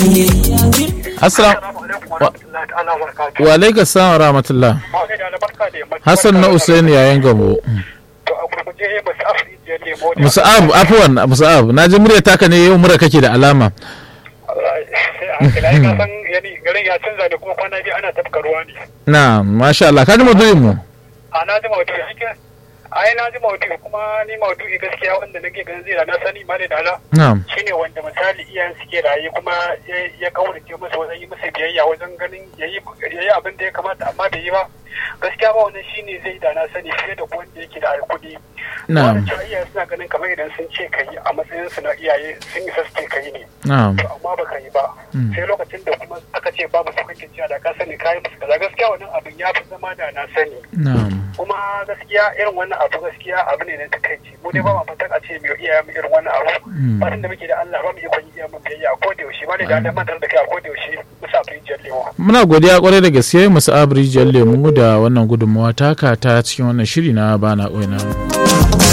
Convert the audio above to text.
assalamu wa alaikum salam wa rahmatullah hassan na usaini yayin gamo musa'ab afuwan musa'ab na ji murya taka ne yau mura kake da alama garin ya canza da kuma kwana biyu ana tafka ruwa ne na masha Allah ka ji maudu'in mu a na ji maudu'i ake ai na ji maudu'i kuma ni maudu'i gaskiya wanda nake ganin zai da na sani ma da dala na'am shine wanda misali iyayen suke raye kuma ya- ya kaurace musu wajen yi musu biyayya wajen ganin yayi yayi abin da ya kamata amma bai yi ba gaskiya ba wannan shine zai da na sani fiye da wanda yake da kuɗi Na'am. Wannan cewa iyaye suna ganin kamar idan sun ce kai a matsayin su na iyaye sun isa su ce kai ne na'am to amma baka yi ba sai lokacin da kuma aka ce babu su kake cewa da ka sani kayi musu kaza gaskiya wannan abin ya fi zama da na sani na'am kuma gaskiya irin wannan abu gaskiya abu ne na takaici mu dai ba ma fatan a ce mu iya mu irin wannan abu fatan da muke da Allah ba mu iya kwanye iya mu biyayya a koda yaushe ba ne da Allah mantar da kai a koda yaushe musa rijiyar lewa muna godiya kwarai da gaske musa'ab rijiyar lemu da wannan gudunmawa taka ta cikin wannan shiri na bana ƙoina